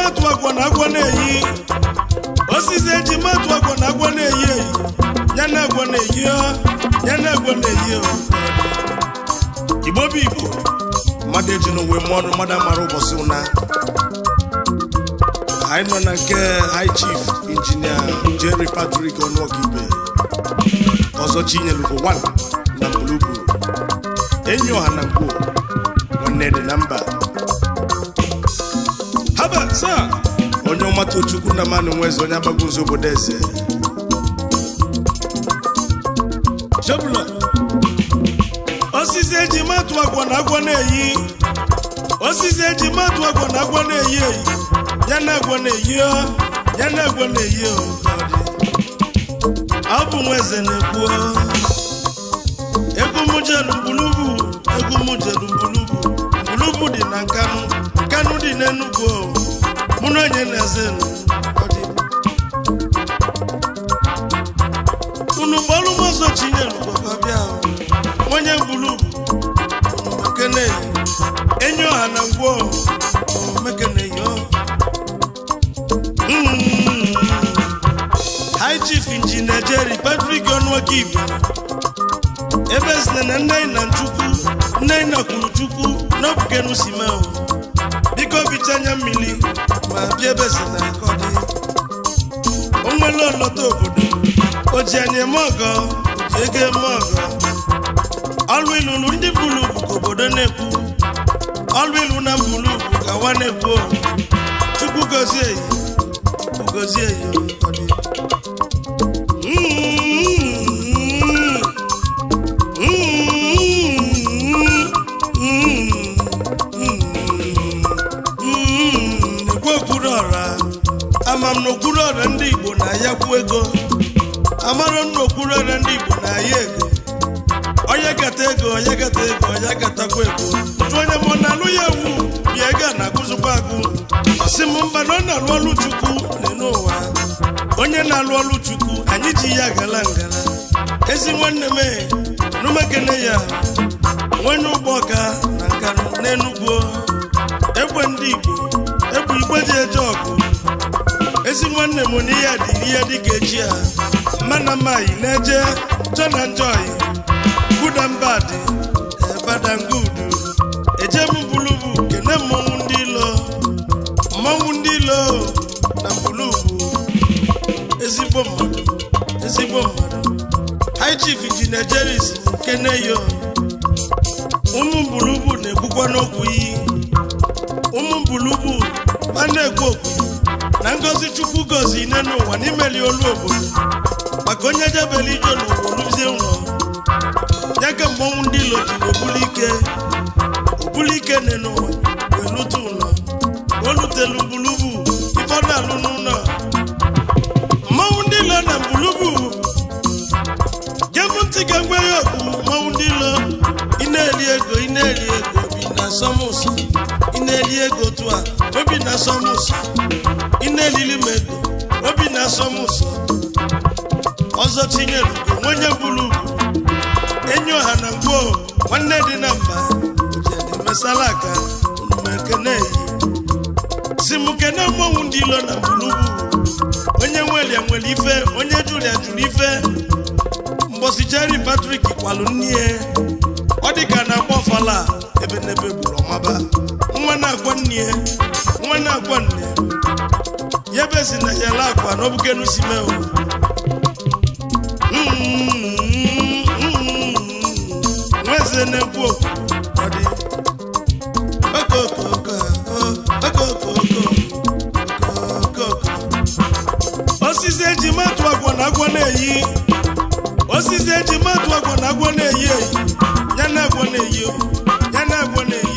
matụ agwa na agwọ na-eyi osisi eji matụ agwa na agwọ na-eyi eyi ya na agwọ na-eyi ọ ya na agwọ na-eyi ọ igbo bụ igbo mmadụ eji n'onwe mụọ ọnụ mmadụ amara ụbọchị ụna anyị nọ na nke high chief injinia jerry patrick ọnụọkibe ọzọ chinyelugo 1 na mbulubu enyi ọha na ngwuo nwanne dị na mba haba saa onye ọmata chukwu na mmanụ nweze onye agbagozi obodo eze chebula osisi eji matụ agwa na agwọ na-eyi osisi eji matụ agwa na agwọ na-eyi eyi ya na agwọ na-eyi ọ ya na agwọ na-eyi ọ ọ bụ nwa eze na-ekwu ọ. egwu m jelu mbulubu egwu m jelu mbulubu mbulubu dị na nkanụ nkanụ dị n'enugwu ọ. mụ na onye na-eze nụ. Ọ dị. unu gbọrụ m ọzọ chinyelu gwakwa bịa ọ. onye mbulubu unu mekene enyi ọha na ngwọ ọ, mekene yo Mm. High Chief Injinia Jerry Patrick Ọnụọkibe ebe sine na nne na Chukwu nne na kwuru Chukwu n'obukenu simeo biko bicha anya mmiri ma bịa ebe si na akọdị o nwere ọlọta obodo o ji anyị eme ọgọ o ji ego eme ọgọ ọlụ ilu nụ ndị bulu bụ ka obodo na-ekwu ọlụ ilu na mbulu bụ ka wa na-ekwu Chukwu gozie ya Chukwu gozie ya ọ dị. ekwu okpuru ọra ama m na okpuru ọra ndị Igbo na-ayakwu ego amara m na okpuru ọra ndị Igbo na-aya ego onye gata ego onye gata ego onye gatakwa ego jụ onye ma ọ na-alụ ya ewu bịa ego a na-agụzikwa agụ ọsị m mba na ọ na-alụ ọlụ Chukwu n'elu ụwa onye na-alụ ọlụ Chukwu anyị ji ya gala ngala ezi nwanne m e, numekene ya nwanye ụgbọ ọka na nkanụ n'enugwu egbe ndị Igbo egbe igbe ji eje ọgụ ezi nwanne m na ihe dị ihe dịka echi a mana mayi na-eje jọ na njọyi guda mbadị badangudu eje m bulubu kene mmọnwụ ndị ilo mmọnwụ ndị ilo na bulubu ezigbo mmadụ ezigbo mmadụ high chief injinia jeris keneyo ụmụ mbulubu na-egbukwa n'okwu iyi ụmụ mbulubu a na-ekwu okwu na ngozi chukwu gozi ine n'ụwa n'imeli olu obodo maka onye jebere ije n'ụwa oluzie ụlọ ya ka mmọnwụ ndị ilo jiri obulu ike obulu ike ne n'ụwa wee lute ụlọ o lutelu mbulubu ife ọ na-alụ n'ụlọ mmọnwụ ndị ilo na mbulubu gem ntị ga-egwe ya okwu mmọnwụ ndị ilo ị na-eri ego ị na-eri ego obi na asọmụsọ ị na-eri ego otu a obi na asọmụsọ ị na-eriri m ego obi na asọmụsọ ọzọ tinyere ugo nwenye buru ugwu enyi ọha na ngwo nwanne dị na mba ojedi mesala aka mmekene yi si m kene mmọnwụ ndị ilo na gburugburu onye nwelia nwere ife onye julia jụrụ ife mgbọsi Jerry Patrick kwalụ nne ọ dị ka na-agba ọfala ebe n'ebe gburu ọmaba nwa na-agwa nne nwa na-agwa nne ya ebe si na yala akwa na ọbụkenu si mee o nweze na-ekwu okwu ọ dị okokoko okokoko okokoko osisi eji matụ agwa na agwọ na-eyi osisi eji matụ agwa na agwọ na-eyi eyi ya na agwọ na-eyi o, ya na agwọ na-eyi